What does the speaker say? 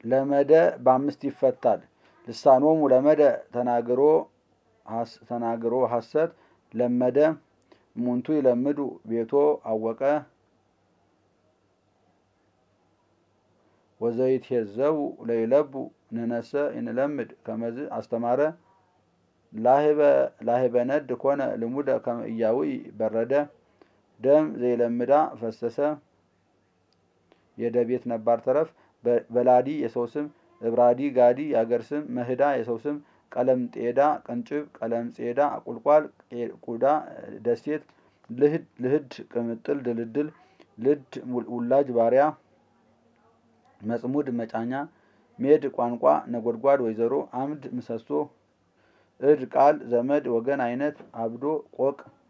ለመደ በአምስት ይፈታል። ልሳኖሙ ለመደ ተናግሮ ተናግሮ ሐሰት ለመደ እሙንቱ ይለምዱ ቤቶ አወቀ ወዘይትሄዘቡ ለይለቡ ንነሰ ይንለምድ ከመዝ አስተማረ ላህበ ነድ ኮነ ልሙደ ከመ ኢያዊ በረደ ደም ዘይለምዳ ፈሰሰ የደ ቤት ነባር ተረፍ በላዲ የሰው ስም እብራዲ ጋዲ የአገር ስም መህዳ የሰው ስም ቀለም ጤዳ ቅንጭብ ቀለም ጼዳ ቁልቋል ቁዳ ደሴት ልህድ ቅምጥል ድልድል ልድ ውላጅ ባሪያ መጽሙድ መጫኛ ሜድ ቋንቋ ነጎድጓድ ወይዘሮ አምድ ምሰሶ እድ ቃል ዘመድ ወገን አይነት አብዶ ቆቅ